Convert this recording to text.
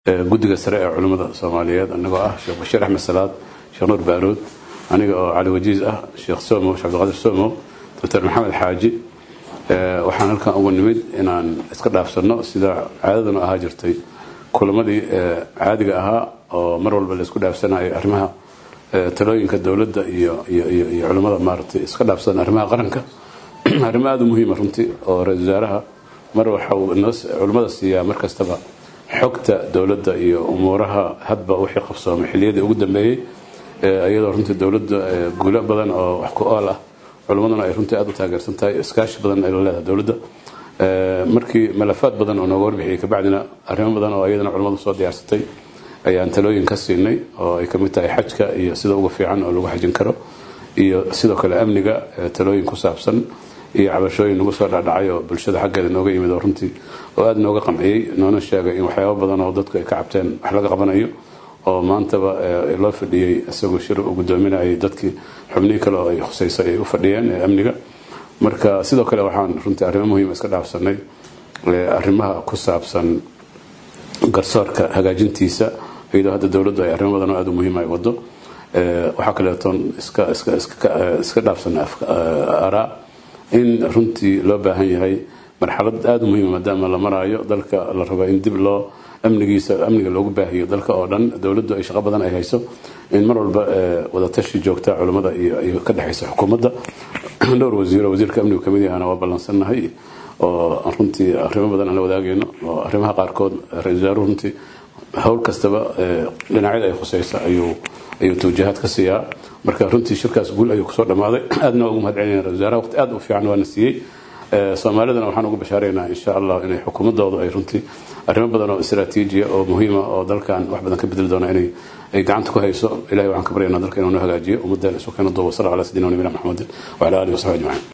guddiga sare ee culimmada soomaaliyeed anagoo ah sheekh bashiir axmed salaad sheekh nuur baarood aniga oo cali wajiis ah sheekh somo sheekh cabdiqaadir somo doctor maxamed xaaji waxaan halkan ugu nimid inaan iska dhaafsanno sida caadaduna ahaa jirtay kulamadii caadiga ahaa oo mar walba la isku dhaafsanayo arrimaha talooyinka dowladda iyo iyo culimmada maaragtay iska dhaafsan arrimaha qaranka arrimo aada u muhiima runtii oo ra-isul wasaaraha mar waxa uu culimmada siiyaa mar kastaba xogta dowladda iyo umuuraha hadba wixii qabsoomay xilliyadii ugu dambeeyey iyadoo runtii dowladda guulo badan oo wax ku ool ah culimmaduna ay runtii aada u taageersan tahay iskaashi badan ay la leedahay dowladda markii malafaad badan oo nooga warbixiyey kabacdina arrimo badan oo iyadana culimmadu soo diyaarsatay ayaan talooyin ka siinay oo ay kamid tahay xajka iyo sida ugu fiican oo lagu xajin karo iyo sidoo kale amniga talooyin ku saabsan iyo cabashooyin nagu soo dhacdhacay oo bulshada xaggeeda nooga yimid oo runtii oo aada nooga qamciyey noona sheegay in waxyaaba badan oo dadku ay ka cabteen wax laga qabanayo oo maantaba loo fadhiyey isagoo shir uu gudoominayay dadkii xubnihii kale oo ay khusayso ay u fadhiyeen ee amniga marka sidoo kale waxaan runtii arrimo muhiima iska dhaafsanay arrimaha ku saabsan garsoorka hagaajintiisa iyadoo hadda dowladdu ay arrimo badan oo aada u muhiim ay wado waxaa kaleetoon iska iska iska dhaafsan araa in runtii loo baahan yahay marxalad aada u muhiima maadaama la maraayo dalka la rabo in dib loo amnigiisa amniga loogu baahiyo dalka oo dhan dowladdu ay shaqo badan ay hayso in mar walba wadatashi joogta culimmada iyo ka dhexaysa xukuumadda dhowr wasiiro wasiirka amnigu kamid yahana waa ballansannahay oo runtii arrimo badan aan la wadaagayno oo arrimaha qaarkood ra-isul wasaaruhu runtii howl kastaba dhinacyada ay khusaysa ayuu ayuu tawjihaad ka siiyaa marka runtii shirkaas guul ayuu kusoo dhammaaday aadna waa ugu mahad celinaya ra-isul wasaaraha waqti aad u fiican waana siiyey soomaalidana waxaan ugu bashaaraynaa insha allah inay xukuumadoodu ay runtii arrimo badan oo istraatiijiya oo muhiima oo dalkan wax badan ka bedeli doona inay ay gacanta ku hayso ilahay waxaan ka baryaynaa dalka inuu noo hagaajiyo ummaddeena isu keena duuba sala ala sidina nabina maxamedin wacala alihi wasaxbi ajmaciin